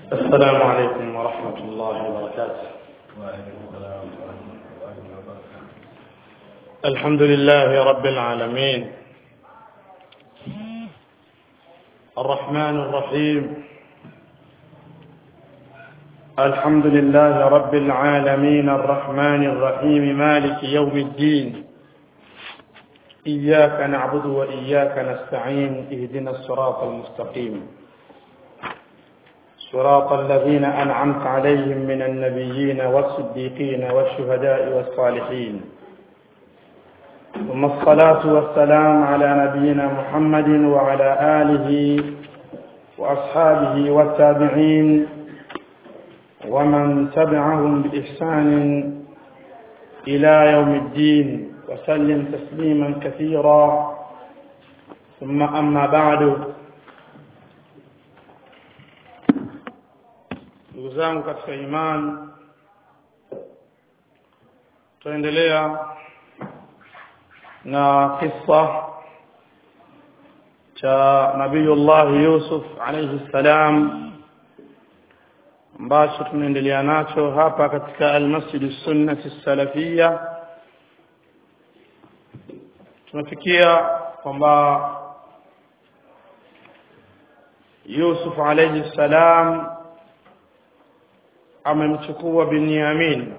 السلام عليكم ورحمة الله وبركاته الحمد لله رب العالمين الرحمن الرحيم الحمد لله رب العالمين الرحمن الرحيم مالك يوم الدين إياك نعبد وإياك نستعين اهدنا الصراط المستقيم صراط الذين أنعمت عليهم من النبيين والصديقين والشهداء والصالحين ثم الصلاة والسلام على نبينا محمد وعلى آله وأصحابه والتابعين ومن تبعهم بإحسان إلى يوم الدين وسلم تسليما كثيرا ثم أما بعد ndugu zangu katika imani tutaendelea na kisa cha nabiyullah yusuf alayhi salam ambacho tunaendelea nacho hapa katika almasjid sunnati salafia tunafikia kwamba yusuf alayhi salam amemchukua Binyamin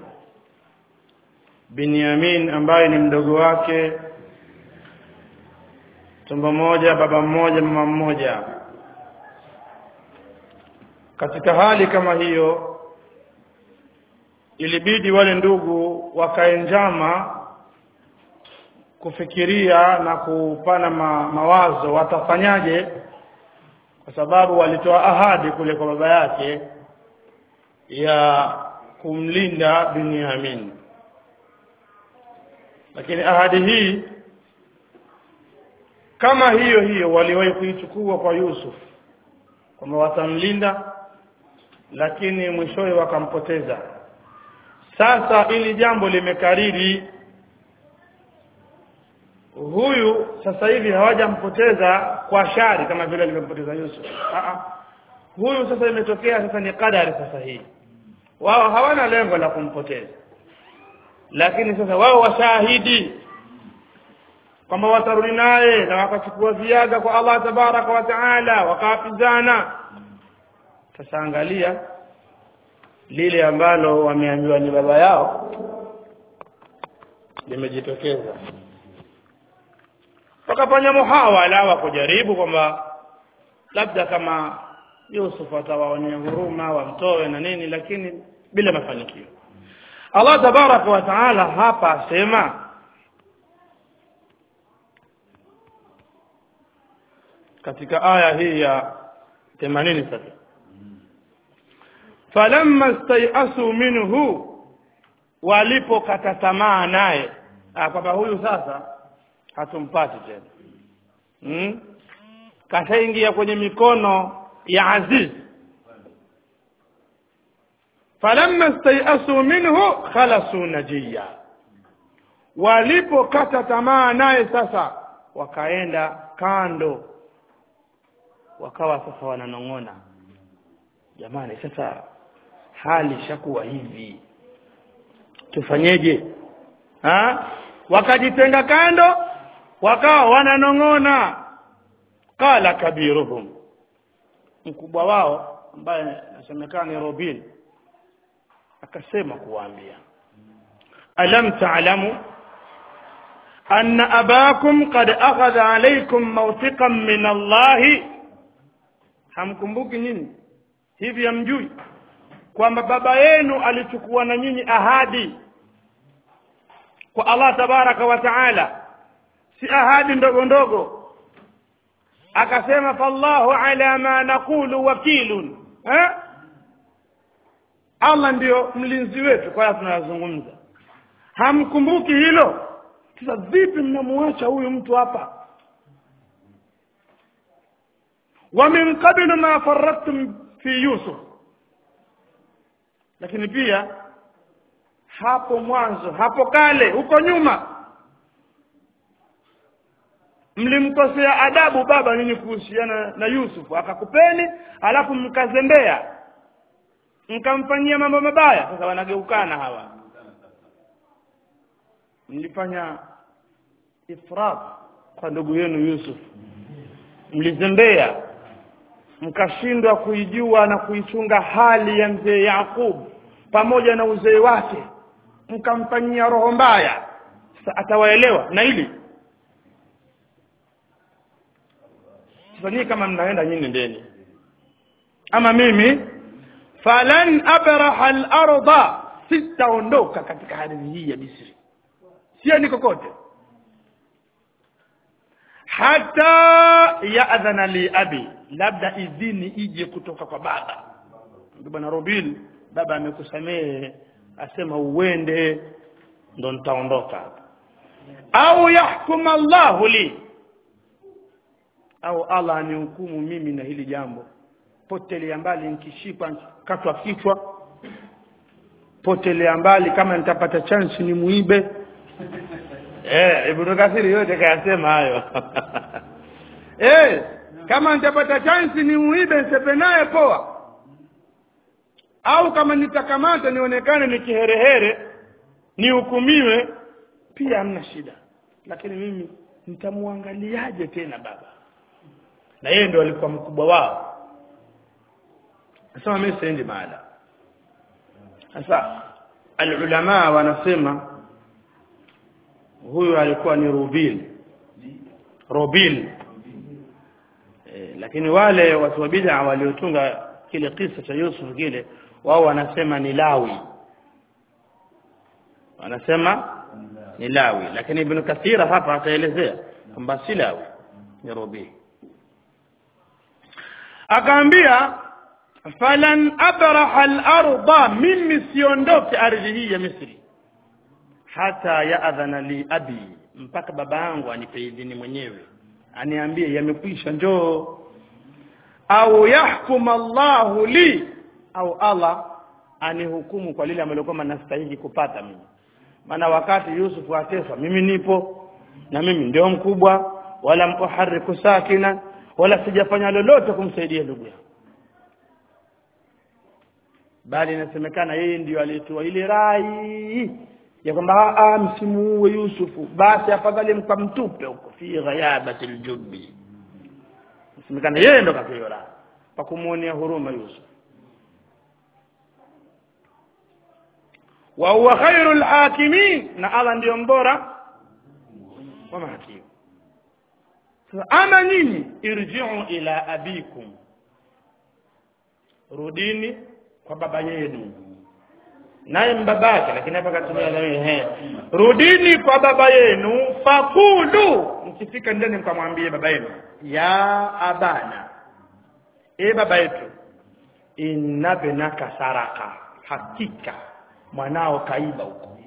Binyamin ambaye ni mdogo wake tumbo moja baba mmoja mama mmoja katika hali kama hiyo ilibidi wale ndugu wakae njama kufikiria na kupana ma, mawazo watafanyaje kwa sababu walitoa ahadi kule kwa baba yake ya kumlinda Binyamin lakini ahadi hii kama hiyo hiyo waliwahi kuichukua kwa Yusuf kwamba watamlinda lakini mwishowe wakampoteza sasa ili jambo limekariri huyu sasa hivi hawajampoteza kwa shari kama vile alivyempoteza Yusuf Aa, huyu sasa imetokea sasa ni kadari sasa hii wao hawana lengo la kumpoteza lakini sasa wao washahidi kwamba watarudi naye na wakachukua ziada kwa Allah tabaraka wa taala wakawapizana sasa angalia lile ambalo wameambiwa ni baba yao limejitokeza wakafanya muhawala wa kujaribu kwamba labda kama Yusuf atawaonea huruma wamtoe na nini lakini bila mafanikio Allah tabaraka wa taala hapa asema katika aya hii ya 80 sasa falamma stayasu minhu walipokata tamaa naye kwamba huyu sasa hatumpati tena hmm? kashaingia kwenye mikono ya aziz falamma stayasu minhu khalasu najiya walipokata tamaa naye sasa wakaenda kando wakawa sasa wananong'ona jamani sasa hali shakuwa hivi tufanyeje ha wakajitenga kando wakawa wananong'ona qala kabiruhum mkubwa wao ambaye nasemekana ni Robin akasema kuwaambia alam ta'lamu anna abakum qad akhadha alaykum mawthiqan min Allah hamkumbuki nyinyi hivi hamjui kwamba baba yenu alichukua na nyinyi ahadi kwa Allah tabaraka wa taala si ahadi ndogo ndogo akasema fallahu ala ma naqulu wakilun eh Allah ndio mlinzi wetu kwa hiyo tunazungumza hamkumbuki hilo sasa vipi mnamuacha huyu mtu hapa wa min qablu ma faradtum fi yusuf lakini pia hapo mwanzo hapo kale huko nyuma mlimkosea adabu baba nyinyi kuhusiana na Yusuf akakupeni alafu mkazembea mkamfanyia mambo mabaya sasa wanageukana hawa mlifanya ifrat kwa ndugu yenu Yusuf mlizembea mkashindwa kuijua na kuichunga hali ya mzee Yakub pamoja na uzee wake mkamfanyia roho mbaya sasa atawaelewa na hili sasa nyinyi kama mnaenda nyinyi ndeni ama mimi falan abraha al-ardha sitaondoka katika ardhi hii ya Misri siendi kokote hata yadhana li abi labda idhini ije kutoka kwa baba bwana Robil baba amekusamehe asema uende ndo nitaondoka au yahkum Allahu li au Allah anihukumu mimi na hili jambo potelea mbali nikishikwa katwa kichwa potelea mbali kama nitapata chance ni muibe eh ibn kathiri yote kayasema hayo eh kama nitapata chance ni muibe nisepe naye poa au kama nitakamata nionekane ni kiherehere nihukumiwe pia hamna shida lakini mimi nitamwangaliaje tena baba na yeye ndio alikuwa mkubwa wao nasema mimi siendi mahala sasa alulama wanasema huyu alikuwa ni Rubil Rubil e, lakini wale watu wa bid'a waliotunga kile kisa cha Yusuf kile wao wanasema ni Lawi wanasema ni Lawi lakini Ibn Kathira hapa ataelezea kwamba si Lawi ni Rubil akaambia falan abraha al-ardha mimi siondoke ardhi hii ya Misri hata yaadhana li abi mpaka baba yangu anipe idhini mwenyewe aniambie yamekwisha njoo au yahkum Allahu li au Allah anihukumu kwa lile ambalo kwamba nastahili kupata mimi maana wakati Yusuf ateswa mimi nipo na mimi ndio mkubwa wala muhariku sakina wala sijafanya lolote kumsaidia ndugu yangu bali inasemekana yeye ndiyo alitoa ile rai ya kwamba a msimuue Yusufu basi afadhali mkamtupe huko fi ghayabati aljubbi inasemekana yeye ndo katoa rai kwa kumuonea huruma Yusuf wa huwa khairul hakimin na Allah ndiyo mbora wa mahakimu ama nyinyi irji'u ila abikum rudini kwa baba yenu naye mbabake lakini hapa katumia na wewe rudini kwa baba yenu fakulu mkifika ndani mkamwambie baba yenu ya abana e baba yetu inna binaka saraka hakika mwanao kaiba huko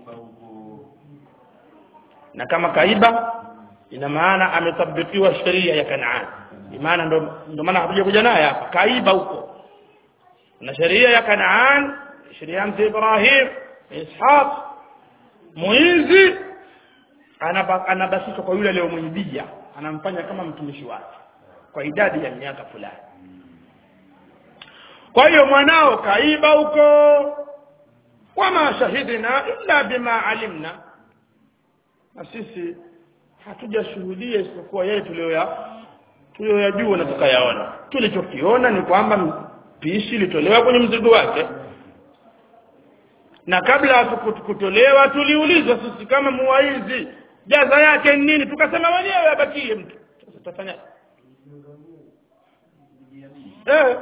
na kama kaiba ina maana ametabikiwa sheria ya Kanaan maana ndo ndo maana hakuja kuja naye hapa kaiba huko na sheria ya Kanaan sheria ya mzee Ibrahim Ishaq mwizi anabasishwa kwa yule aliyomwibia anamfanya kama mtumishi wake kwa idadi ya miaka fulani kwa hiyo mwanao kaiba huko wama shahidina illa bima alimna na sisi hatujashuhudia isipokuwa yale tuliyoya tuliyoyajua na tukayaona tulichokiona ni kwamba pishi litolewa kwenye mzigo wake na kabla ya kutolewa tuliulizwa sisi kama muwaizi jaza yake ni nini tukasema wenyewe abakie mtu sasa tutafanya eh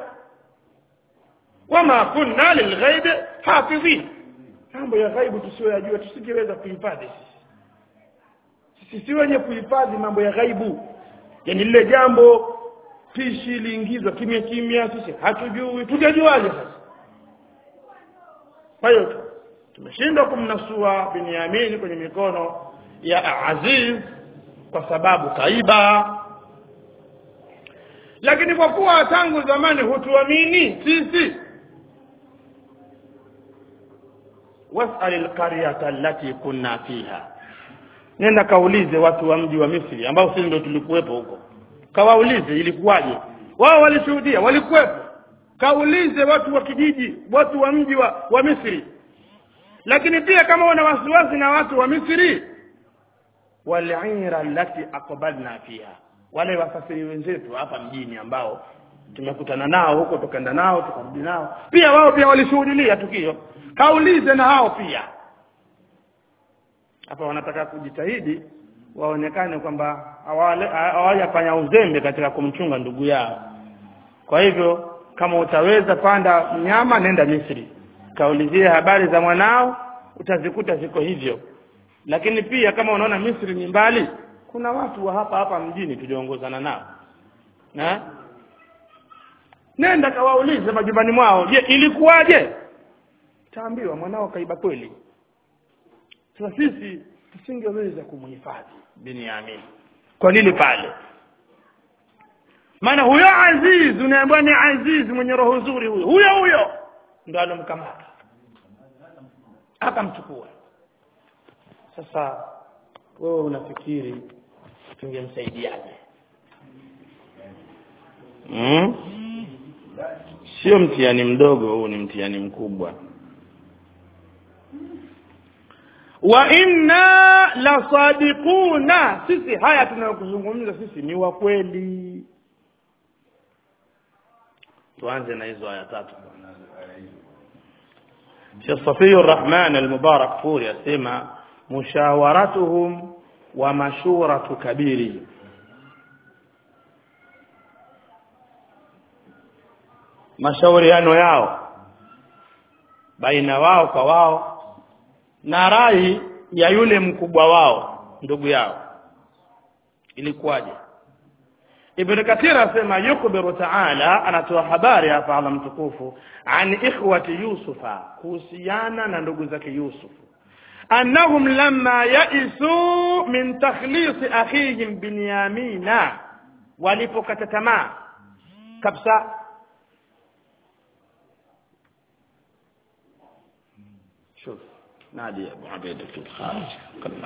wama kunna lilghaib hafidhin mambo ya ghaibu tusiyoyajua tusingeweza kuhifadhi sisi sisi wenye kuhifadhi mambo ya ghaibu yani lile jambo pishi liingizwa kimya kimya sisi hatujui tutajuaje sasa kwa hiyo tumeshindwa kumnasua Binyamin kwenye mikono ya Aziz kwa sababu kaiba lakini kwa kuwa tangu zamani hutuamini sisi was'al alqaryata allati kunna fiha nenda kaulize watu wa mji wa Misri ambao sisi ndio tulikuwepo huko kawaulize ilikuwaje wao walishuhudia walikuwepo kaulize watu wa kijiji watu wa mji wa, wa misri lakini pia kama una wasiwasi na watu wa misri walira allati aqbalna fiha wale wasafiri wenzetu hapa mjini ambao tumekutana nao huko tukaenda nao tukarudi nao pia wao pia walishuhudilia tukio kaulize na hao pia hapa wanataka kujitahidi waonekane kwamba hawajafanya uzembe katika kumchunga ndugu yao kwa hivyo kama utaweza panda mnyama nenda Misri kaulizie habari za mwanao utazikuta ziko hivyo lakini pia kama unaona Misri ni mbali kuna watu wa hapa hapa mjini tuliongozana nao na nenda kawaulize majumbani mwao je ilikuwaje taambiwa mwanao kaiba kweli sasa sisi tusingeweza kumhifadhi Binyamin kwa nini pale maana huyo aziz unaambiwa ni aziz mwenye roho nzuri huyo huyo huyo ndo alomkamata akamchukua sasa wewe unafikiri tungemsaidiaje mm? sio mtihani mdogo huu ni mtihani mkubwa wa inna la sadiquna sisi haya tunayokuzungumza sisi ni wa kweli tuanze na hizo aya tatu Sheikh Safiur Rahman al-Mubarak Furi asema mushawaratuhum wa mashuratu kabiri mashauriano yao baina wao kwa wao na rai ya yule mkubwa wao ndugu yao ilikuwaje Ibn Kathir asema yukbiru ta'ala anatoa habari hapa Allah mtukufu an ikhwati Yusufa kuhusiana na ndugu zake Yusuf annahum lamma yaisu min takhlis akhihim Binyamina walipokata tamaa kabisa شوف نادي ابو عبيده في الخارج قلنا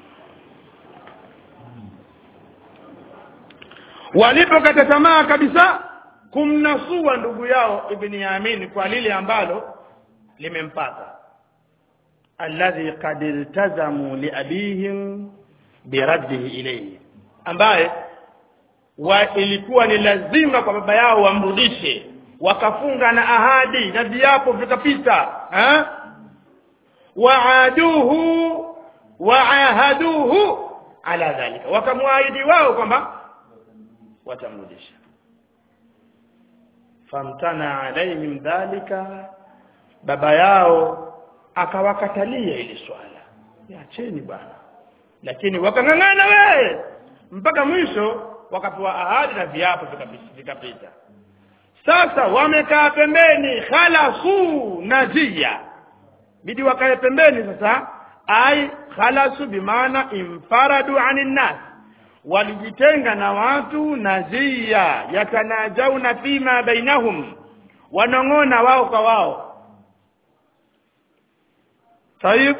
walipokata tamaa kabisa kumnasua ndugu yao ibn Yamin kwa lile ambalo limempata alladhi qad iltazamu liabihim biraddihi ilayhi ambaye wa ilikuwa ni lazima kwa baba yao wamrudishe wakafunga na ahadi na viapo vikapita eh waaduhu waahaduhu ala dhalika wakamwaahidi wao kwamba watamrudisha famtana alaihim dhalika baba yao akawakatalia ili swala yacheni bwana lakini wakang'ang'ana wewe mpaka mwisho wakapewa ahadi na viapo vikapita sasa wamekaa pembeni khalasu najia bidi wakae pembeni sasa ai khalasu bimaana imfaradu anin nas walijitenga na watu nazia yatanajauna fima bainahum wanong'ona wao kwa wao tayib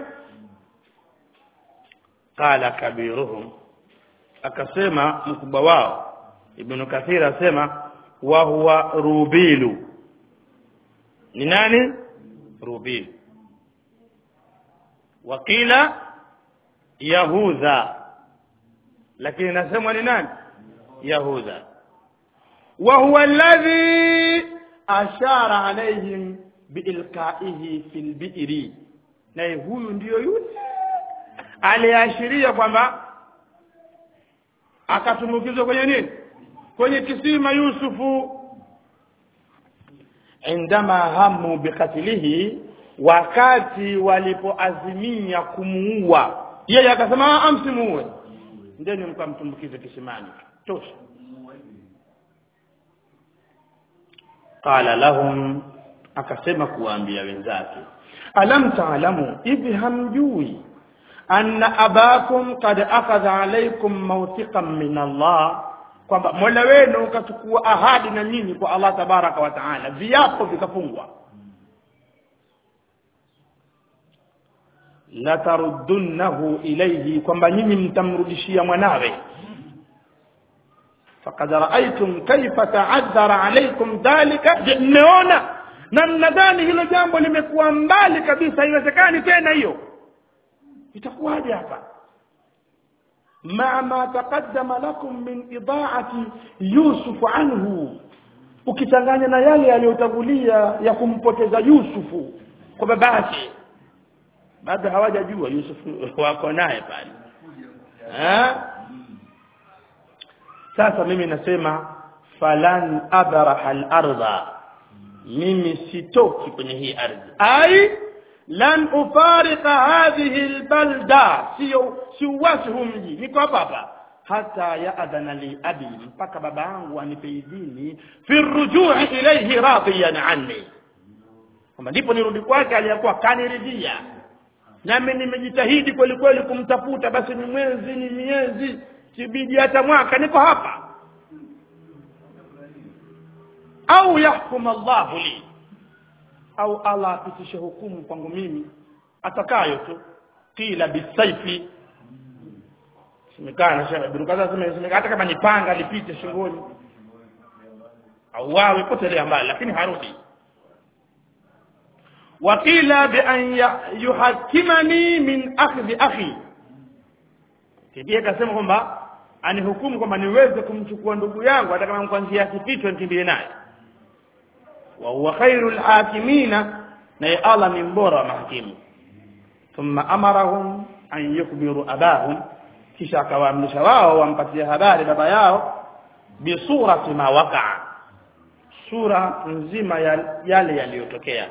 qala kabiruhum akasema mkubwa wao ibn kathir asema wa huwa rubilu ni nani rubilu wakila yahudha lakini nasemwa ni nani yahudha wa huwa alladhi ashara alaihim biilqaihi fil bi'ri naye huyu ndiyo yule aliashiria kwamba akatumbukizwa kwenye nini kwenye kisima yusufu indama hamu bikatilihi wakati walipoazimia kumuua yeye akasema amsimuue ndeni mkamtumbukize kisimani tosha qala lahum akasema kuwaambia wenzake alam taalamu hivi hamjui anna abakum qad akhadha alaykum mawthiqan min Allah kwamba Mola wenu ukachukua ahadi na nyinyi kwa Allah tabaraka wa taala viapo vikafungwa la tarudunnahu ilayhi kwamba nyinyi mtamrudishia mwanawe faqad raaitum kaifa ta'azzara alaykum dhalika Je, mmeona namna gani hilo jambo limekuwa mbali kabisa haiwezekani tena hiyo itakuwaje hapa ma ma taqaddama lakum min idaati yusuf anhu ukichanganya na yale yaliyotangulia ya kumpoteza yusufu kwa babake bado hawajajua yusufu wako naye pale eh sasa mimi nasema falan abraha al-ardha mimi sitoki kwenye hii ardhi ai lan ufarika hadhihi albalda sio siuwasi huu mji niko hapa hapa hata yaadhana li abi mpaka baba yangu anipe idhini fi rujui ilayhi radiyan anni kwamba ndipo nirudi kwake aliyakuwa kaniridhia nami nimejitahidi kweli kweli kumtafuta basi ni mwezi ni miezi kibidi hata mwaka niko hapa au yahkum Allahu li au Allah apitishe hukumu kwangu mimi atakayo tu kila bisaifi simekana shaka Ibn Kathir sema hata kama ni panga lipite shingoni au wawe potelea mbali lakini harudi wakila bi an yuhakimani min akhdhi akhi kibia kasema kwamba anihukumu kwamba niweze kumchukua ndugu yangu hata kama kwa njia ya kificho nikimbie naye wa huwa khairul hakimina naye Allah ni mbora wa mahakimu thumma amarahum an yukbiru abahum kisha akawaamrisha wao wampatie habari baba yao bisurati ma waqa sura nzima ya yale yaliyotokea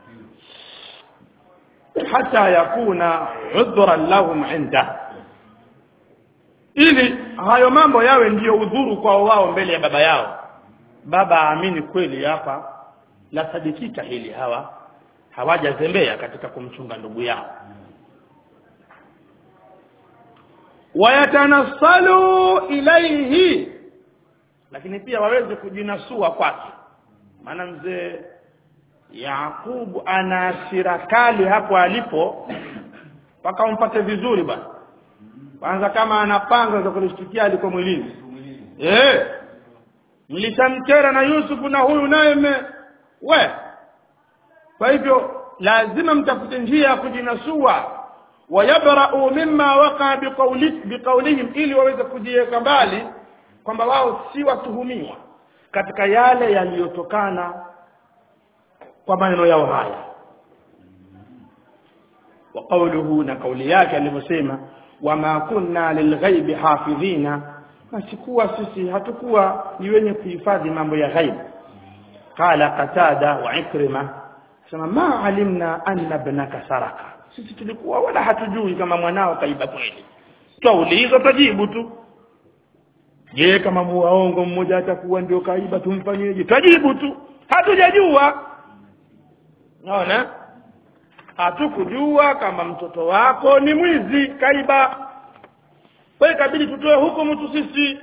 hata yakuna udhran lahum inda ili hayo mambo yawe ndiyo udhuru kwao wao mbele ya baba yao baba aamini kweli hapa la sadikika hili hawa hawajazembea katika kumchunga ndugu yao wayatanassalu ilaihi lakini pia waweze kujinasua kwake maana mzee Yakubu ana hasira kali hapo alipo mpaka umpate vizuri bwana kwanza kama anapanga za kulishtukia aliko mwilini eh mlishamkera na Yusuf na huyu naye me we kwa hivyo lazima mtafute njia ya kujinasua wayabra'u mimma waqa biqawli biqawlihim ili waweze kujiweka mbali kwamba wao si watuhumiwa katika yale yaliyotokana kwa maneno yao haya wa qawluhu na kauli yake alivyosema wama kunna lilghaibi hafidhina nasikuwa sisi hatukuwa ni wenye kuhifadhi mambo ya ghaibu qala qatada wa ikrima sema ma alimna anna ibnaka saraka sisi tulikuwa wala hatujui kama mwanao kaiba kweli twauliza tajibu tu je kama muwaongo mmoja atakuwa ndio kaiba tumfanyeje tajibu tu hatujajua naona hatukujua kama mtoto wako ni mwizi kaiba kwa hiyo ikabidi tutoe hukumu tu sisi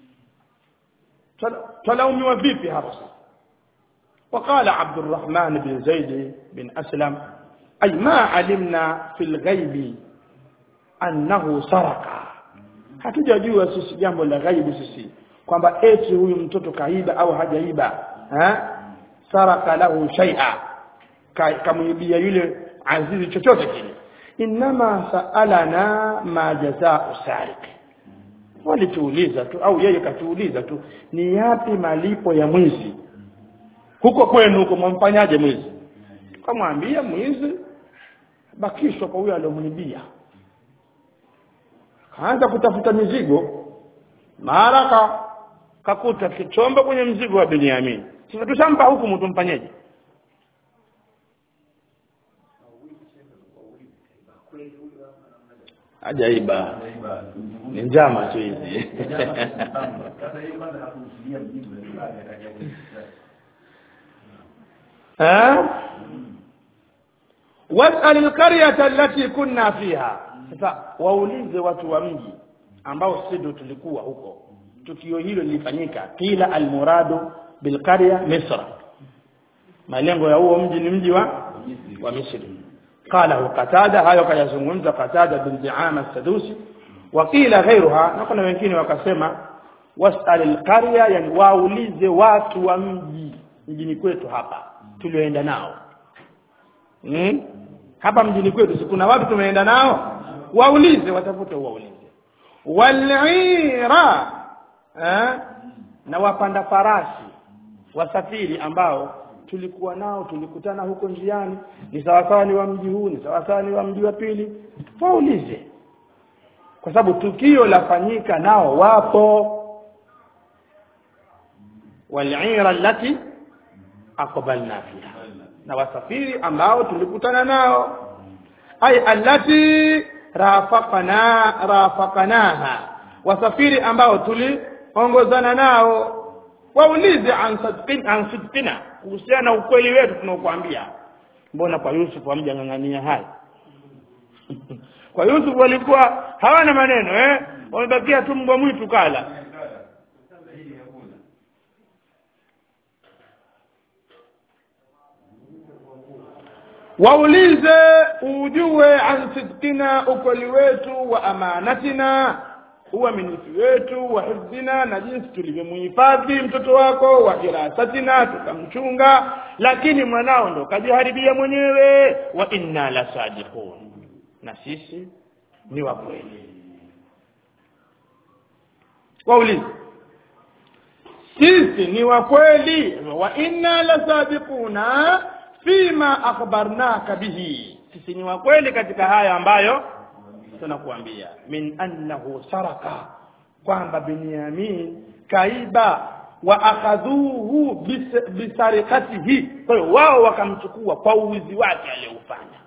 twalaumiwa vipi hapa وقال عبد الرحمن بن زيد بن أسلم أي ما علمنا في الغيب أنه سرق hatujajua sisi jambo la ghaibu sisi kwamba eti huyu mtoto kaiba au hajaiba ha saraka lahu shay'a kamwibia yule azizi chochote kile inma saalana ma jazaa'u sariq walituuliza tu au yeye katuuliza tu ni yapi malipo ya mwizi huko kwenu huko mwamfanyaje mwizi kamwambia mwizi bakishwa kwa huyo aliyomwibia kaanza kutafuta mizigo mara ka kakuta kichombo kwenye mzigo wa Benyamin sasa tushampa hukumu tumfanyeje hajaiba ni njama tu hizi wasal alqaryata allati kunna fiha sasa waulize watu wa mji ambao sisi ndio tulikuwa huko tukio hilo lilifanyika kila almuradu bilqarya misra malengo ya huo mji ni mji wa wa misri قاله قتادة hayo kayazungumza Qatada bin Di'ama as-Sadusi وقيل غيرها na kuna wengine wakasema wasal alqarya yani waulize watu wa mji mjini kwetu hapa tulioenda nao hmm? hapa mjini kwetu si kuna watu tumeenda nao waulize watafute waulize walira eh? na wapanda farasi wasafiri ambao tulikuwa nao tulikutana huko njiani ni sawasawa ni wa mji huu ni sawasawa ni wa mji wa pili waulize kwa sababu tukio lafanyika nao wapo walira allati aqbalna fiha na wasafiri ambao tulikutana nao ay allati rafaqana rafaqanaha wasafiri ambao tuliongozana nao waulize an sidqin an sidqina kuhusiana na ukweli wetu tunaokuambia mbona kwa Yusuf hamjang'ang'ania haya kwa Yusuf walikuwa hawana maneno eh wamebakia tu mbwa mwitu kala waulize ujue an sidqina ukweli wetu wa amanatina uaminifu wetu wa hifdhina na jinsi tulivyomhifadhi mtoto wako wa hirasatina tukamchunga lakini mwanao ndo kajiharibia mwenyewe wa inna la sadiqun na sisi ni wa kweli waulize sisi ni wa kweli wa inna la sadiquna fima akhbarnaka bihi sisi ni wa kweli katika haya ambayo tunakuambia min annahu saraka kwamba binyamin kaiba wa akhadhuhu bis- bisarikatihi kwa hiyo wao wakamchukua kwa uwizi wake aliyoufanya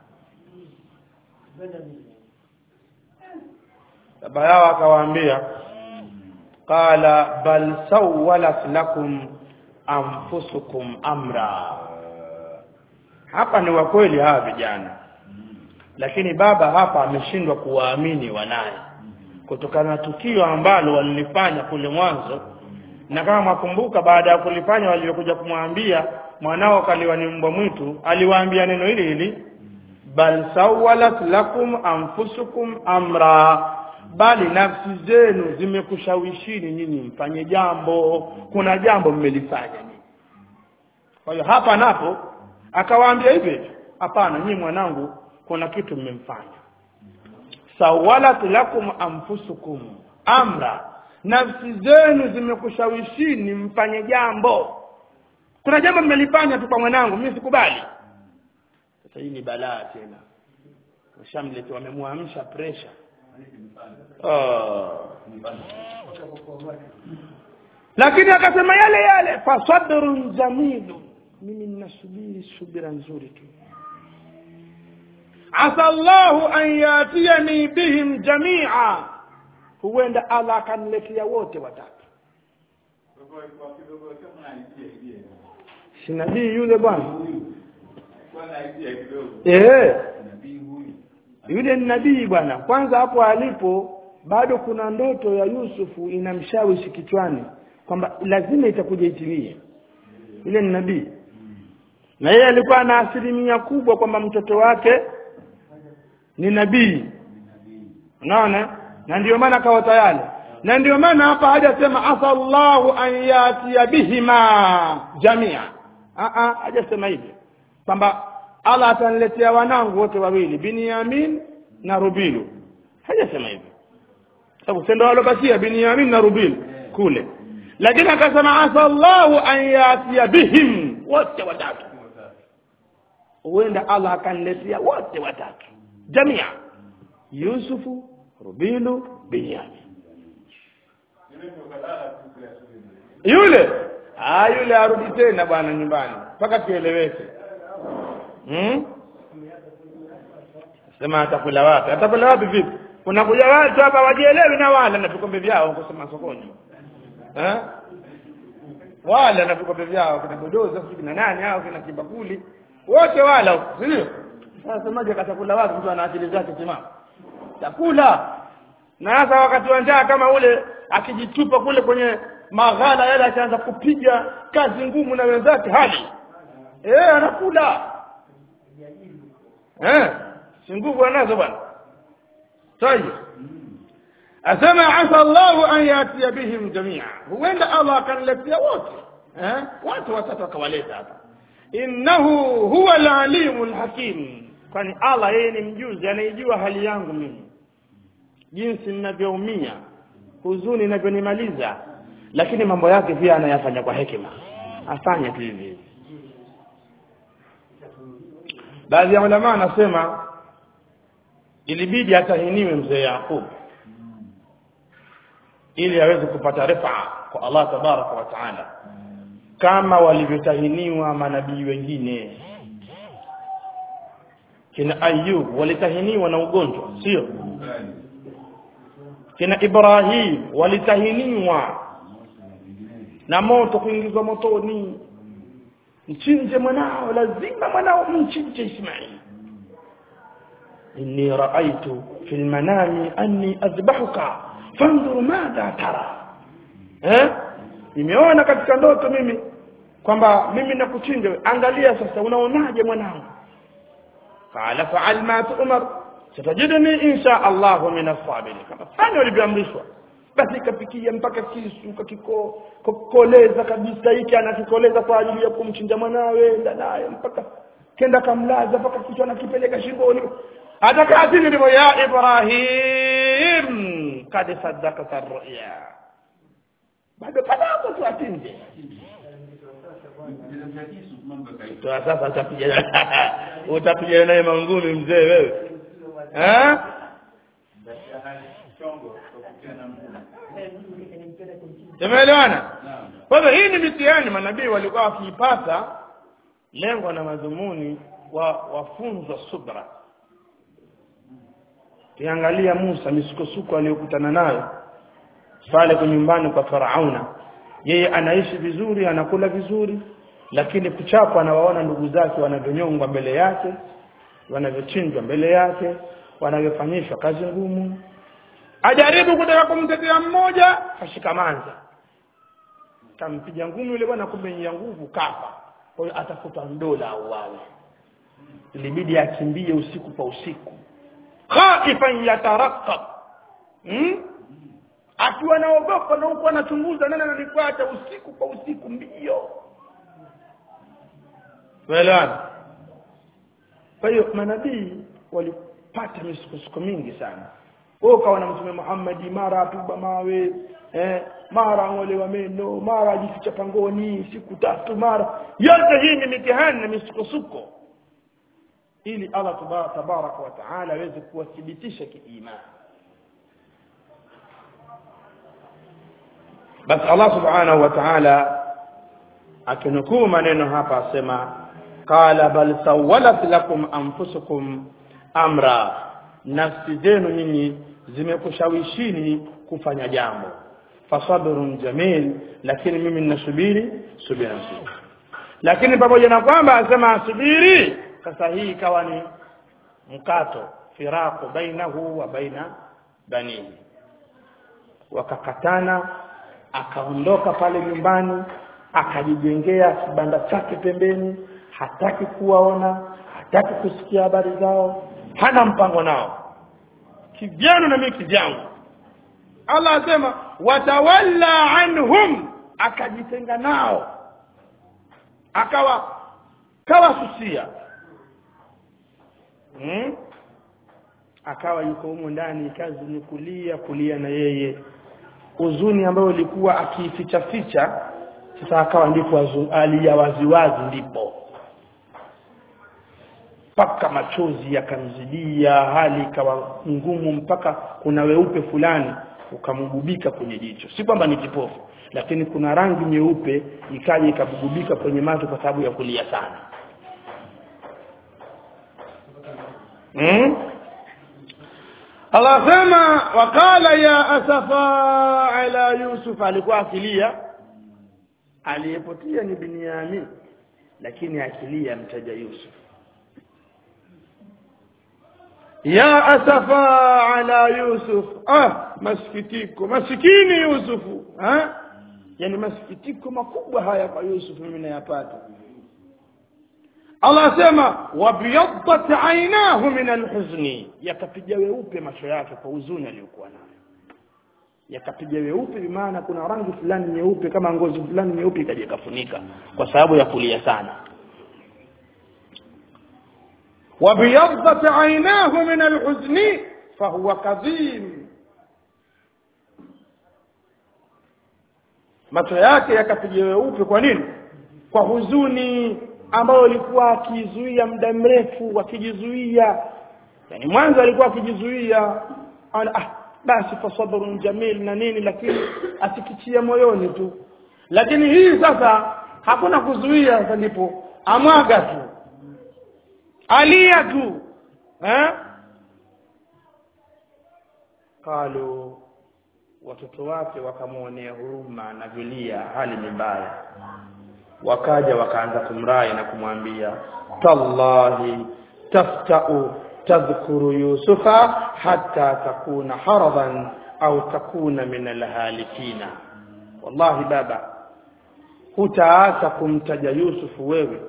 baba yao akawaambia qala bal sawwalat lakum anfusukum amra hapa ni wa kweli hawa vijana lakini baba hapa ameshindwa kuwaamini wanaye kutokana na tukio ambalo walilifanya kule mwanzo na kama mwakumbuka baada ya kulifanya waliokuja kumwambia mwanao kaliwa ni mbwa mwitu aliwaambia neno hili hili bal sawalat lakum anfusukum amra bali nafsi zenu zimekushawishini nyinyi mfanye jambo kuna jambo mmelifanya nyinyi kwa hiyo hapa napo akawaambia hivi hapana nyinyi mwanangu kuna kitu mmemfanya sawalat lakum anfusukum amra nafsi zenu zimekushawishini mfanye jambo kuna jambo mmelifanya tu kwa mwanangu mimi sikubali sasa hii ni balaa tena washamlete wamemwamsha pressure oh. lakini akasema yale yale fasabrun jamilu mimi ninasubiri subira nzuri tu asa Allahu an yatiyani bihim jamia huenda Allah akaniletea wote watatu si nabii yule bwana eh yule ni nabii bwana kwanza hapo alipo bado kuna ndoto ya Yusufu inamshawishi kichwani kwamba lazima itakuja itimie yule ni nabii na yeye alikuwa na asilimia kubwa kwamba mtoto wake ni nabii unaona na ndio maana akawa tayari na ndio maana hapa hajasema asallahu an yatiya bihima jamia a a hajasema hivyo kwamba Allah ataniletea wanangu wote wawili Binyamin na Rubilu hajasema hivyo sababu sendo walobakia Binyamin na Rubil kule lakini akasema asallahu an yatiya bihim wote watatu huenda Allah akaniletea wote watatu jamia Yusufu Rubilu Binyamin yule ah yule arudi tena bwana nyumbani mpaka kieleweke hmm? sema atakula wapi atakula wapi vipi unakuja watu hapa wajielewi na wala na vikombe vyao kusema sokoni eh wala na vikombe vyao kina bodoza kina nani hao kina kibakuli wote wala sio sasa semaje katakula wapi mtu ana akili zake timamu chakula na hasa wakati wa njaa kama ule akijitupa kule kwenye maghala yale ataanza kupiga kazi ngumu na wenzake hali eh anakula eh si nguvu anazo bwana sahihi asema asa llahu an yatia bihim jamia huenda allah akaniletea wote eh? watu watatu akawaleta hapa innahu huwa alalimu lhakim kwani allah yeye ni mjuzi anaijua hali yangu mimi jinsi ninavyoumia huzuni inavyonimaliza lakini mambo yake pia anayafanya kwa hekima afanye tu hivi hivi baadhi ya ulamaa anasema ilibidi atahiniwe mzee yaqub ili aweze kupata rifaa kwa allah tabaraka wa taala kama walivyotahiniwa manabii wengine kina ayub walitahiniwa na ugonjwa sio kina ibrahim walitahiniwa na moto kuingizwa motoni mchinje mwanao lazima mwanao mchinje ismaili inni raaitu fi lmanami anni azbahuka fandhur madha tara eh? nimeona katika ndoto mimi kwamba mimi nakuchinja angalia sasa unaonaje mwanangu qala faal ma tu'mar satajidni insha allahu min as-sabirin kama fanya ulivyoamrishwa basi ikafikia mpaka kisu kakikoleza kabisa hiki anakikoleza kwa ajili ya kumchinja mwanawe enda naye mpaka kenda kamlaza mpaka kichwa anakipeleka shingoni atakaatini ndivyo ya ibrahim kad saddakta ruya bado panapo tu atinje Toa sasa utapigana utapigana naye mangumi mzee wewe eh tumeelewana kwa hivyo hii ni mitihani manabii walikuwa wakiipata lengo na madhumuni wa wafunzwa subra kiangalia Musa misukosuko aliyokutana nayo pale kwa nyumbani kwa Farauna yeye anaishi vizuri anakula vizuri lakini kuchapwa anawaona ndugu zake wanavyonyongwa mbele yake wanavyochinjwa mbele yake wanavyofanyishwa kazi ngumu ajaribu kutaka kumtetea mmoja ashikamanza kampiga ngumi yule bwana kumbe ya nguvu kafa kwa hiyo atafuta ndola au wawe ilibidi akimbie usiku kwa usiku khaifan yatarakab hmm? akiwa naogopa na huku anachunguza nani ananifuata usiku kwa usiku mbio tuelewana kwa hiyo manabii walipata misukosuko mingi sana wewe ukawa na mtume Muhammad mara atuba mawe eh, mara ang'olewa meno mara ajificha pangoni siku tatu mara yote hii ni mitihani na misukosuko ili Allah tabaraka wa taala aweze kuwathibitisha kiimani basi Allah subhanahu wa ta'ala akinukuu maneno hapa asema qala bal sawalat lakum anfusukum amra nafsi zenu nyinyi zimekushawishini kufanya jambo fasabrun jamil lakini mimi ninasubiri subira nzuri lakini pamoja na kwamba asema asubiri sasa hii ikawa ni mkato firaqu bainahu wa baina banihi wakakatana akaondoka pale nyumbani akajijengea kibanda chake pembeni hataki kuwaona hataki kusikia habari zao hana mpango nao kijana na mimi kijangu Allah asema watawalla anhum akajitenga nao akawa kawa susia hmm? akawa yuko humo ndani kazi ni kulia kulia na yeye huzuni ambayo ilikuwa akiificha ficha sasa akawa ndipo alia waziwazi ndipo mpaka machozi yakamzidia hali ikawa ngumu mpaka kuna weupe fulani ukamgubika kwenye jicho si kwamba ni kipofu lakini kuna rangi nyeupe ikaja ikabugubika kwenye macho kwa sababu ya kulia sana hmm? Allah sema wakala ya asafa ala Yusuf alikuwa akilia aliyepotia ni Binyamin lakini akilia mtaja Yusuf ya asafa ala Yusuf ah masikitiko masikini Yusufu ha yani masikitiko makubwa haya kwa Yusuf mimi nayapata Allah asema wabiyaddat aynahu min alhuzni yakapiga weupe macho yake kwa huzuni aliyokuwa nayo yakapiga weupe bimaana kuna rangi fulani nyeupe kama ngozi fulani nyeupe ikaja ikafunika kwa sababu ya kulia sana وبيضت عيناه من الحزن فهو كظيم macho yake yakapiga weupe kwa nini kwa huzuni ambayo alikuwa akizuia muda mrefu akijizuia yani mwanzo alikuwa akijizuia ana ah basi fasabrun jamil na nini lakini asikichia moyoni tu lakini hii sasa hakuna kuzuia sasa ndipo amwaga tu alia tu eh qalu watoto wake wakamwonea huruma na vilia hali ni mbaya wakaja wakaanza kumrai na kumwambia tallahi taftau tadhkuru yusufa hatta takuna haradan au takuna min alhalikina wallahi baba hutaacha kumtaja yusufu wewe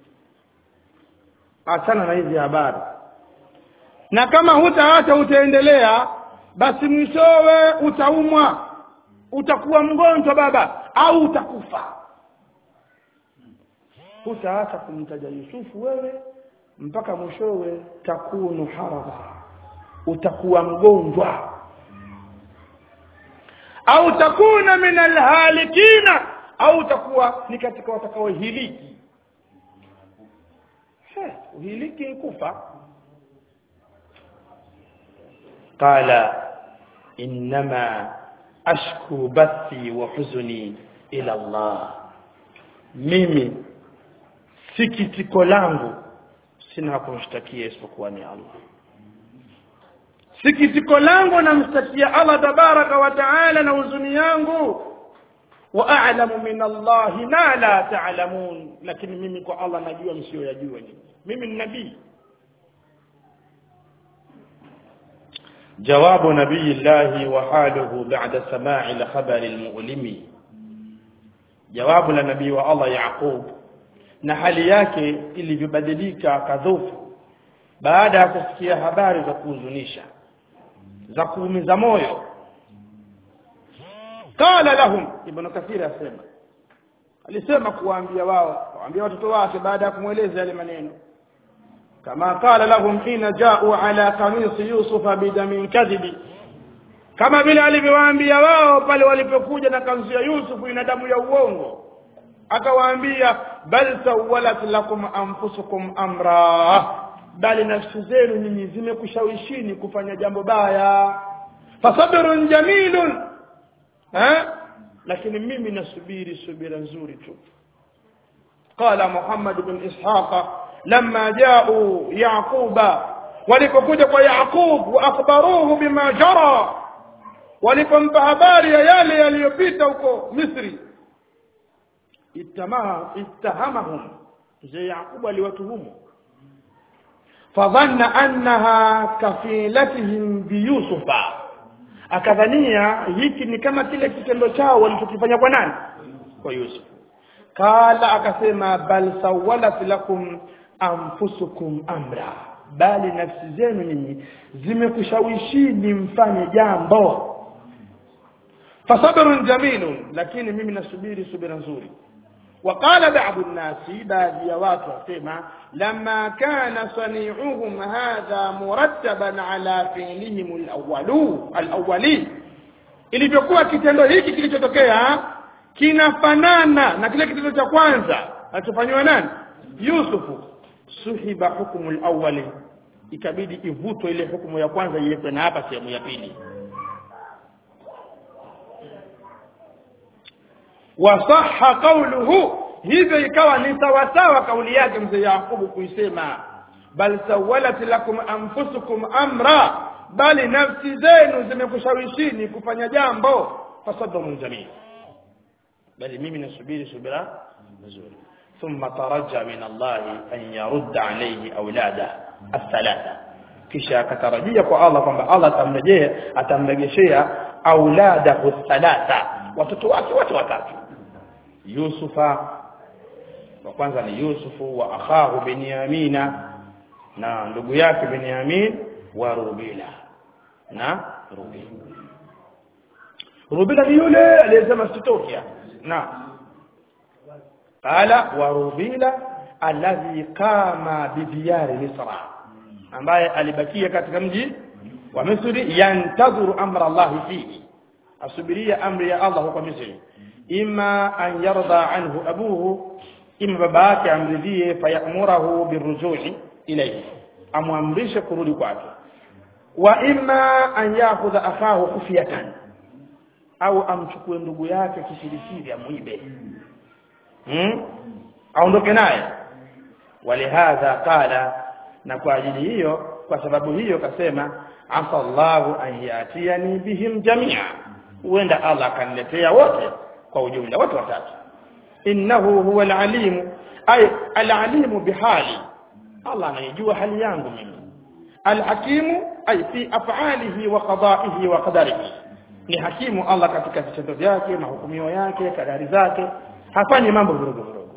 achana na hizi habari na kama hutaacha utaendelea basi mwishowe utaumwa utakuwa mgonjwa baba au utakufa hutaacha kumtaja yusufu wewe mpaka mwishowe takunu haradha utakuwa mgonjwa au takuna min alhalikina au utakuwa ni katika watakaohiliki uhiliki kufa qala innama ashku bathi wa huzuni ila Allah mimi sikitiko langu sina kumshtakia isipokuwa ni Allah sikitiko langu namshtakia Allah tabaraka wa taala na huzuni yangu wa a'lamu min Allah ma la ta'lamun lakini mimi kwa Allah najua msiyoyajua nyinyi mimi ni nabii جواب نبي الله وحاله بعد سماع الخبر المؤلم جواب لنبي والله يعقوب na hali yake ilivyobadilika kadhofu baada ya kusikia habari za kuhuzunisha za kuumiza moyo qala lahum ibn kathir asema alisema kuwaambia wao kuwaambia watoto wake baada ya kumweleza yale maneno kama qala lahum hina ja'u ala qamisi yusufa bidamin kadhibi kama vile alivyowaambia wao pale walipokuja na kanzu ya Yusufu ina damu ya uongo akawaambia bal sawalat lakum anfusukum amra bali nafsi zenu nyinyi zimekushawishini kufanya jambo baya fasabrun jamilun eh lakini mimi nasubiri subira nzuri tu qala muhammad bin ishaqa lamma ja'u yaquba walipokuja kwa yaqub wa akhbaruhu bima jara walipompa habari ya yale yaliyopita huko misri itamaha ittahamahum mzee yaqubu aliwatuhumu fadhanna annaha kafilatihim biyusufa akadhania hiki ni kama kile kitendo chao walichokifanya kwa nani kwa Yusuf kala akasema bal sawalat lakum anfusukum amra bali nafsi zenu nyinyi zimekushawishini mfanye jambo fasabrun jamilun lakini mimi nasubiri subira nzuri وقال بعض الناس بعض يوات وسمع لما كان صنيعهم هذا مرتبا على فعلهم الاولو الاولي ilivyokuwa kitendo hiki kilichotokea kinafanana na kile kitendo cha kwanza alichofanywa nani Yusufu suhiba hukumu alawali ikabidi ivutwe ile hukumu ya kwanza iwekwe na hapa sehemu ya pili wasahha qawluhu hivyo ikawa ni sawasawa kauli yake mzee Yakubu kuisema bal sawalat lakum anfusukum amra bali nafsi zenu zimekushawishini kufanya jambo fasabrun jamil bali mimi nasubiri subira nzuri ثم ترجى من الله أن يرد عليه أولاده الثلاثة kisha akatarajia kwa Allah kwamba Allah atamrejea atamrejeshea auladahu thalatha watoto wake wote watatu Yusufa wa kwanza ni Yusufu wa akhahu Benyamina na ndugu yake Benyamin wa Rubila na Rubila rubila ni yule aliyesema sitoki na qala wa rubila alladhi qama bidiyari misra ambaye alibakia katika mji wa Misri yantadhuru amra Allah fihi asubiria amri ya Allah huko Misri imma an yarda anhu abuhu imma baba yake amridhie fayamurahu birujui ilayhi amwamrishe kurudi kwake wa imma an yakhudha akahu kufiyatan au amchukue ndugu yake kisirisiri amuibe hmm? aondoke naye walihadha qala na kwa ajili hiyo kwa sababu hiyo kasema asa Allahu an yatiani bihim jamia huenda Allah akaniletea wote kwa ujumla wote watatu innahu huwa alalimu ay alalimu bihali Allah anajua hali yangu mimi alhakimu ay fi af'alihi wa qada'ihi wa qadarihi ni hakimu Allah katika vitendo vyake mahukumio yake kadari zake hafanyi mambo vidogo vidogo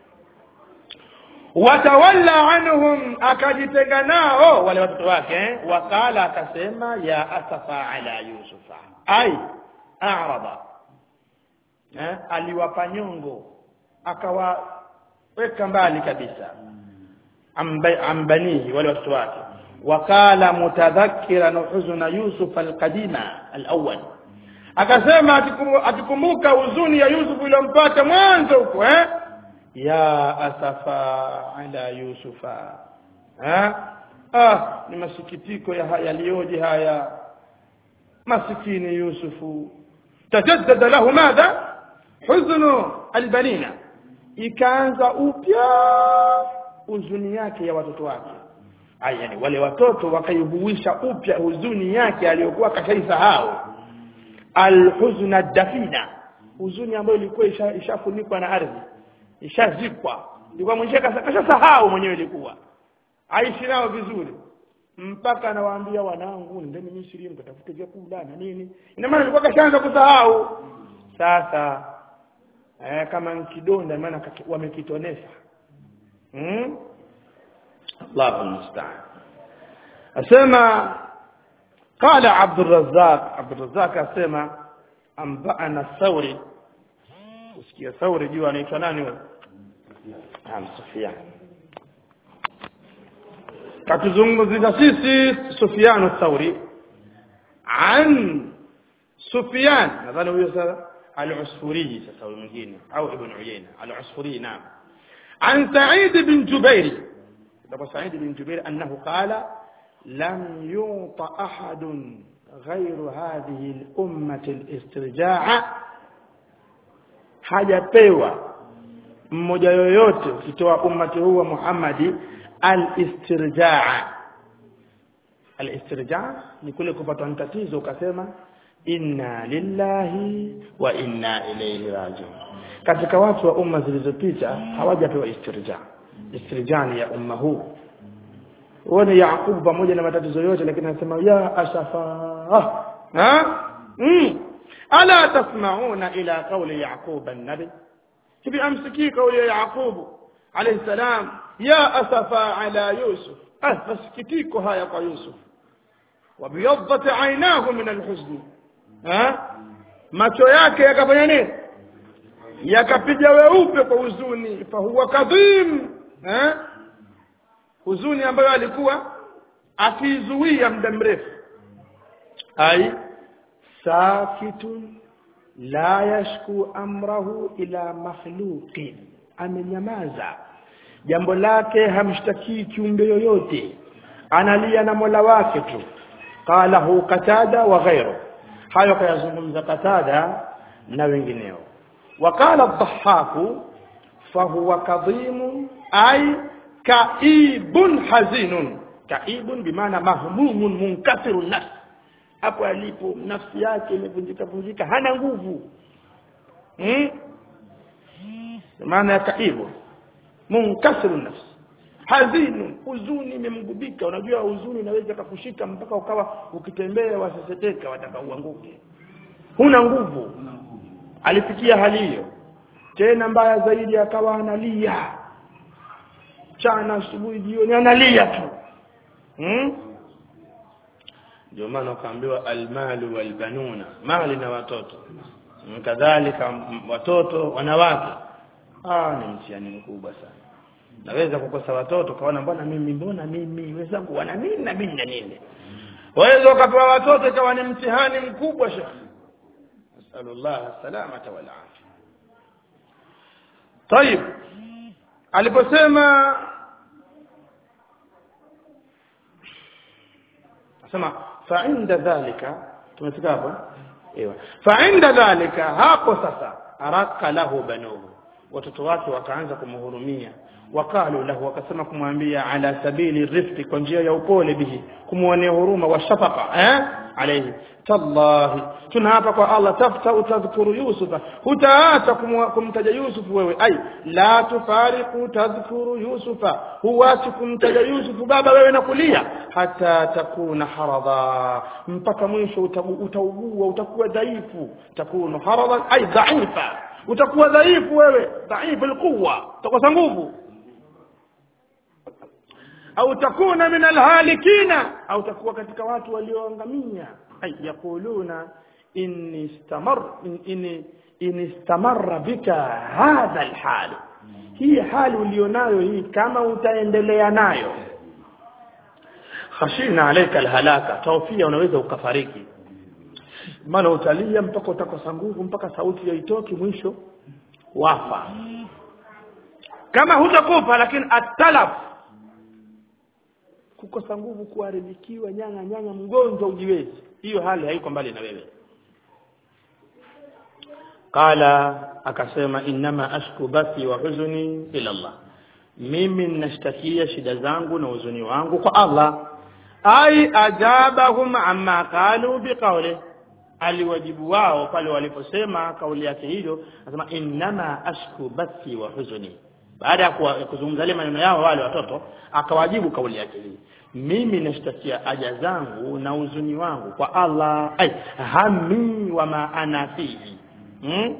watawalla anhum akajitenga nao wale watoto wake eh? wakala akasema ya asafa ala yusufa ai arada eh? aliwapa nyongo akawaweka mbali kabisa Amba- ambanihi wale watoto wake wakala mutadhakiran huzuna yusuf alqadima alawwal akasema akikumbu- akikumbuka huzuni ya yusuf iliyompata mwanzo huko eh ya asafa ala yusufa eh ah ni masikitiko ya haya yaliyoje haya masikini yusufu tajaddada lahu madha huznu albanina ikaanza upya huzuni yake ya watoto wake Aya, yani wale watoto wakaihuisha upya huzuni yake aliyokuwa kashaisahau alhuzna dafina huzuni ambayo ilikuwa isha- ishafunikwa na ardhi ishazikwa ilikuwa mwenyewe kashasahau mwenyewe ilikuwa aishi nao vizuri mpaka anawaambia wanangu ndeni Misri mkatafute vyakula na nini ina maana ilikuwa kashaanza kusahau sasa eh, kama nkidonda maana kaki- wamekitonesha hmm? Allahu musta'an asema qala Abdurrazzaq Abdurrazzaq asema ambana Thawri usikia Thawri jua anaitwa nani huyo Naam Sufyan katuzungumzia sisi Sufyan Thawri an Sufyan nadhani huyo sasa al-Usfuri sasa huyo mwingine au Ibn Uyayna al-Usfuri naam عن سعيد بن جبير طب سعيد بن جبير أنه قال لم يعط أحد غير هذه الأمة الاسترجاع hajapewa mmoja yoyote ukitoa ummati huu wa Muhammadi al-istirjaa al-istirjaa ni kule kupata tatizo ukasema inna lillahi wa inna ilayhi rajiun katika watu wa umma zilizopita hawajapewa istirjaa istirjaa ni ya umma huu uone Yaqubu pamoja na matatizo yote lakini anasema ya asafa ha mm. ala tasmauna ila qawli yaqub an-nabi hivi amsikii kauli ya Yaqubu alayhi salam ya asafa ala yusuf ah masikitiko haya kwa yusuf wabiyaddat aynahu min alhuzn ha macho yake yakafanya nini yakapiga weupe kwa huzuni fahuwa kadhim eh huzuni ambayo alikuwa akizuia muda mrefu ai sakitun la yashku amrahu ila makhluqin amenyamaza jambo lake hamshtakii kiumbe yoyote analia na Mola wake tu qalahu qatada wa ghayru hayo kayazungumza qatada na wengineo وقال الضحاك فهو كظيم أي كئيب حزين كئيب بمعنى مهموم منكسر النفس hapo alipo nafsi yake imevunjika vunjika hana nguvu hmm? maana ya kaibu munkasiru nafsi hazinu huzuni imemgubika unajua huzuni inaweza kukushika mpaka ukawa ukitembea waseseteka wataka uanguke huna nguvu alifikia hali hiyo tena mbaya zaidi akawa analia chana asubuhi jioni analia tu hmm? ndio maana ukaambiwa almalu walbanuna mali na watoto kadhalika watoto wanawake ah ni mtihani mkubwa sana naweza kukosa watoto kaona mbona mimi mbona mimi wenzangu wana nini na mimi na nini waweza ukapewa watoto ikawa ni mtihani mkubwa shekh nasalullah salamata wal afya طيب aliposema asema fa inda dhalika tumefika hapo ewa fa inda dhalika hapo sasa araka lahu banuhu watoto wake wakaanza kumhurumia wakalu lahu wakasema kumwambia ala sabili rifqi kwa njia ya upole bihi kumwonea huruma wa shafaqa eh alayhi tallahi tunaapa kwa Allah tafta utadhkuru yusufa hutaacha kumtaja yusuf wewe ai la tufariqu tadhkuru yusufa huwachi kumtaja yusufu baba wewe na kulia hata takuna haradha mpaka mwisho utaugua utakuwa dhaifu takunu haradha ai dhaifa utakuwa dhaifu wewe dhaifu alquwa utakosa nguvu au takuna min alhalikina au takuwa katika watu walioangamia ay yaquluna inni istamar inni in istamarra bika hadha alhal hii hali ulionayo hii kama utaendelea nayo khashina alayka alhalaka tawfia unaweza ukafariki maana utalia mpaka utakosa nguvu mpaka sauti haitoki mwisho wafa kama hutakufa lakini atalaf kukosa nguvu kuharibikiwa nyanga nyanga mgonjwa ujiwezi hiyo hali haiko mbali na wewe qala akasema innama ashku bathi wa huzuni ila Allah mimi ninashtakia shida zangu na huzuni wangu kwa Allah ai ajabahum amma qalu biqawli aliwajibu wao pale waliposema kauli yake hiyo anasema innama ashku bathi wa huzuni baada ya kuzungumza ile maneno yao wale watoto akawajibu kauli yake hii mimi nashtakia aja zangu na huzuni wangu kwa Allah ai hami wa ma ana fihi hmm?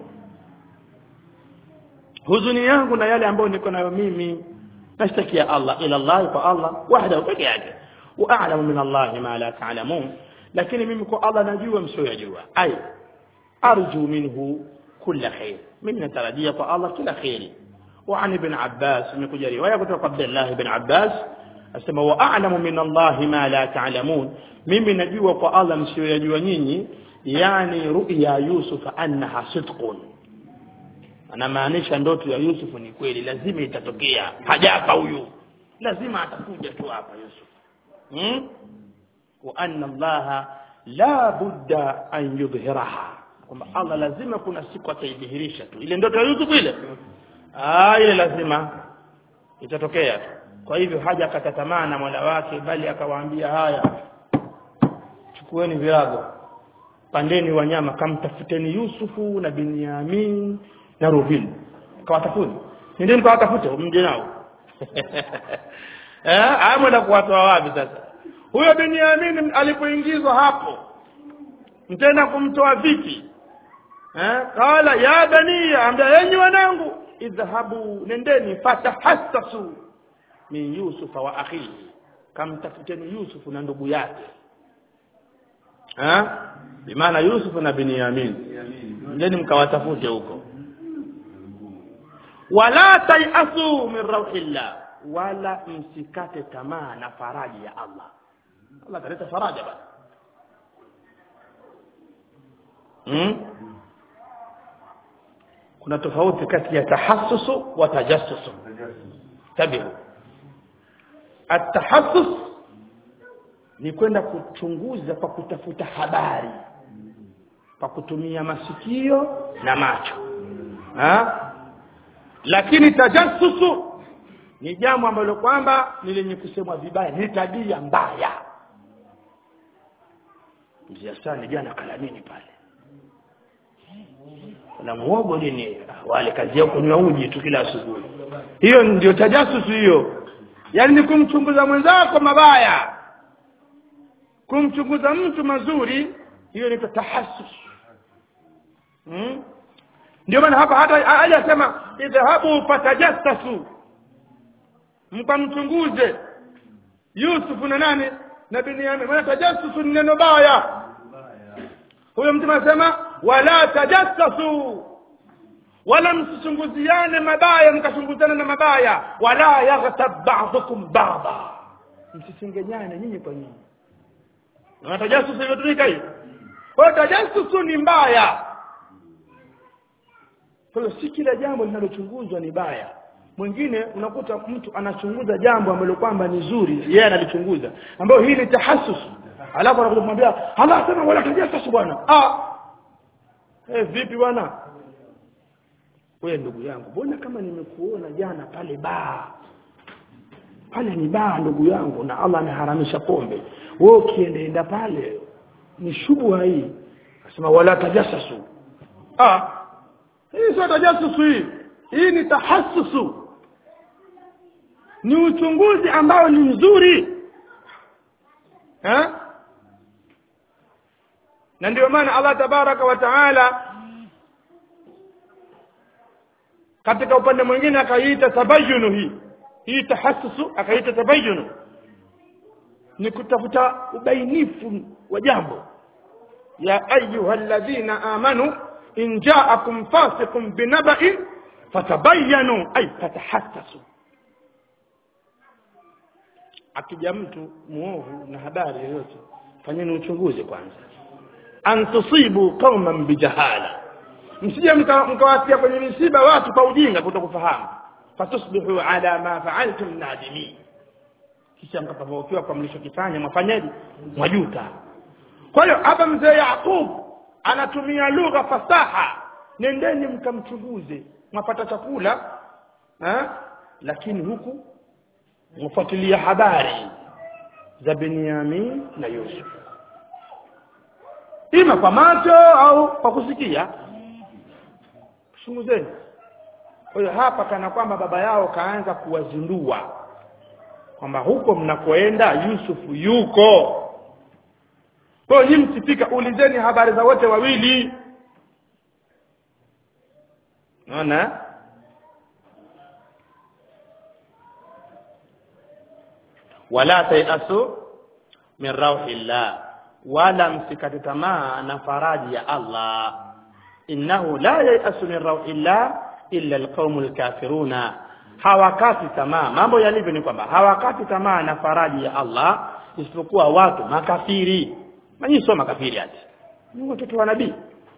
huzuni yangu na yale ambayo niko nayo mimi nashtakia Allah ila Allah kwa Allah wahdahu peke yake wa a'lamu min Allah ma la ta'lamun lakini mimi kwa Allah najua msioyajua ai arju minhu kulla khair mimi natarajia kwa Allah kila khairi وعن ابن عباس imekuja riwaya kutoka kwa Abdullah ibn Abbas asema wa a'lamu min Allah ma la ta'lamun mimi najua kwa Allah msioyajua nyinyi yani ru'ya Yusuf annaha sidqun anamaanisha ndoto ya Yusuf ni kweli lazima itatokea hajafa huyu lazima atakuja tu hapa Yusuf hmm? wa anna Allah la budda an yudhhiraha kwamba Allah lazima kuna siku ataidhihirisha tu ile ndoto ya Yusuf ile ah ile lazima itatokea tu kwa hivyo haja akata tamaa na Mola wake bali akawaambia haya chukueni virago pandeni wanyama kamtafuteni Yusufu na Binyamin na Rubil kawatafuni nendeni kawatafute mje nao eh amwenda kuwatoa wapi sasa huyo Binyamin alipoingizwa hapo mtenda kumtoa vipi eh kala ya baniya ambia enyi wanangu idhahabu nendeni fatahassasu min yusufa wa akhihi kamtafuteni yusufu na ndugu yake ha bimaana yusufu na binyamin nendeni mkawatafute huko wala tayasu min rauhillah wala msikate tamaa na faraji ya Allah Allah kaleta faraja bana hmm? kuna tofauti kati ya tahassusu wa tajassusu tabihu atahassus ni kwenda kuchunguza kwa kutafuta habari kwa kutumia masikio na macho ha? lakini tajassusu ni jambo ambalo kwamba ni lenye kusemwa vibaya ni tabia mbaya mzee Hassan jana kala nini pale na muogo nini wale kazi yao kunywa uji tu kila asubuhi hiyo ndio tajasusu hiyo yaani ni kumchunguza mwenzako mabaya kumchunguza mtu mazuri hiyo ni tahassus hmm? ndio maana hapa hata hajasema idhahabu fatajassasu mkamchunguze Yusuf na nani na Binyamin maana tajassusu ni neno baya huyo mtume anasema wala tajassasu wala msichunguziane mabaya mkachunguzana na mabaya wala yaghtab ba'dukum ba'da msisengenyane nyinyi kwa nyinyi na tajassusu imetumika hiyo kwa hiyo tajassusu ni mbaya kwa hiyo si kila jambo linalochunguzwa ni baya mwingine unakuta mtu anachunguza jambo ambalo kwamba ni zuri yeye analichunguza ambayo hii ni tahassus alafu anakuja kumwambia Allah sema wala tajassus bwana ah eh vipi bwana wewe ndugu yangu mbona kama nimekuona jana pale baa pale ni baa ndugu yangu na Allah ameharamisha pombe wewe ukiendaenda pale ni shubha hii akasema wala tajassasu ah hii sio tajassusu hii hii ni tahassusu ni uchunguzi ambao ni mzuri eh na ndio maana Allah tabaraka wa taala katika upande mwingine akaiita tabayunu hii hii tahassusu akaiita tabayunu ni kutafuta ubainifu wa jambo ya ayuha alladhina amanu in ja'akum fasiqun binaba'in fatabayyanu ay fatahassasu akija mtu muovu na habari yoyote fanyeni uchunguzi kwanza an tusibu qauman bijahala msije mkawatia kwenye misiba watu kwa ujinga kutokufahamu fatusbihu ala ma fa'altum nadimin kisha mkapavokiwa kwa mlichokifanya mwafanyaje mwajuta kwa hiyo hapa mzee Yaqub anatumia lugha fasaha nendeni mkamchunguze mwapata chakula ha? lakini huku mfuatilia habari za Benyamin na Yusuf ima kwa macho au kwa kusikia chunguzeni kwa hiyo hapa kana kwamba baba yao kaanza kuwazindua kwamba huko mnakoenda Yusufu yuko kwa hiyo nyinyi msifika ulizeni habari za wote wawili naona wala tayasu min rauhillah wala msikate tamaa na faraji ya Allah innahu la yayasu min rauhillah illa alqaumul kafiruna hawakati tamaa mambo yalivyo ni kwamba hawakati tamaa na faraji ya Allah isipokuwa watu makafiri nanyi sio makafiri ati ni watoto wa nabii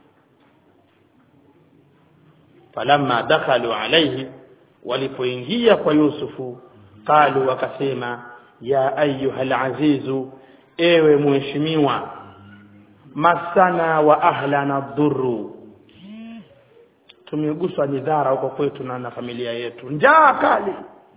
falamma dakhalu alayhi walipoingia kwa Yusufu qalu wakasema ya ayuha alazizu ewe mheshimiwa masana wa ahlana dhurru tumeguswa midhara huko kwetu na, na familia yetu njaa kali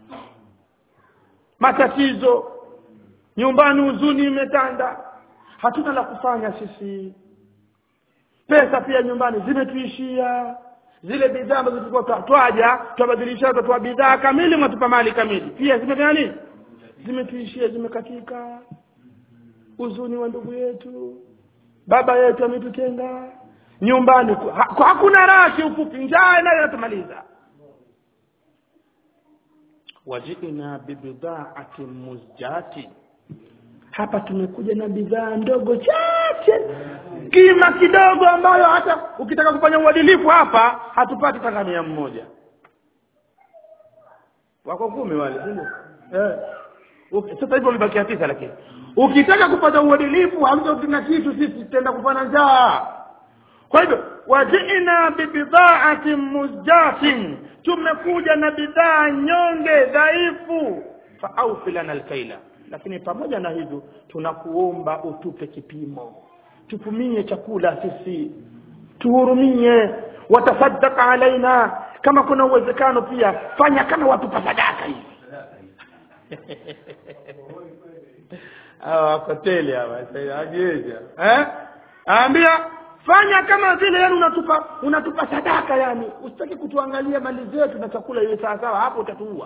matatizo nyumbani huzuni imetanda hatuna la kufanya sisi pesa pia nyumbani zimetuishia zile bidhaa ambazo tulikuwa twaja twabadilisha tutatoa bidhaa kamili mwatupa mali kamili pia zimefanya nini zimetuishia zimekatika huzuni wa ndugu yetu baba yetu ametutenga nyumbani ha, hakuna raha kiufupi njaa nayo inatumaliza wajina bibidhaatin muzjati hapa tumekuja na bidhaa ndogo chache kima kidogo ambayo hata ukitaka kufanya uadilifu hapa hatupati hata mia mmoja wako kumi wale sio eh sasa hivyo wamebakia tisa lakini ukitaka kufanya uadilifu hamtotuna kitu sisi tutaenda kufanya njaa kwa hivyo wajina bibidhaatin muzjatin tumekuja na bidhaa nyonge dhaifu faauf lana alkaila lakini pamoja na hivyo tunakuomba utupe kipimo tupumie chakula sisi tuhurumie watasaddaka alaina kama kuna uwezekano pia fanya kama watupa sadaka hivi hawa wakoteli hawa ajeja eh aambia fanya kama vile yani unatupa unatupa sadaka yani usitaki kutuangalia mali zetu na chakula iwe sawa sawa hapo utatuua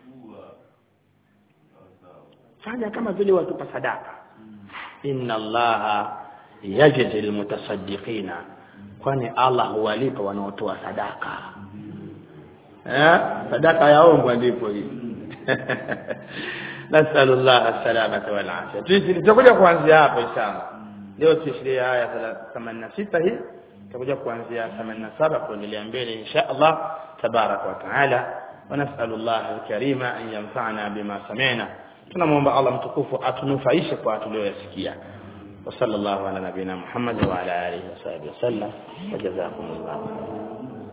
fanya kama vile watupa sadaka inna allaha yajzi almutasaddiqina kwani allah huwalipa wanaotoa sadaka eh sadaka yaombwa ndipo hii نسأل الله السلامة والعافية tutakuja kuanzia hapo inshallah leo tuishiria aya 86 hii tutakuja kuanzia 87 kuendelea mbele insha Allah tabarak wa taala ونسأل الله الكريم أن ينفعنا بما سمعنا tunamwomba Allah mtukufu atunufaishe kwa tuliyoyasikia وصلى الله على نبينا محمد وعلى آله وصحبه وسلم وجزاكم الله خيرا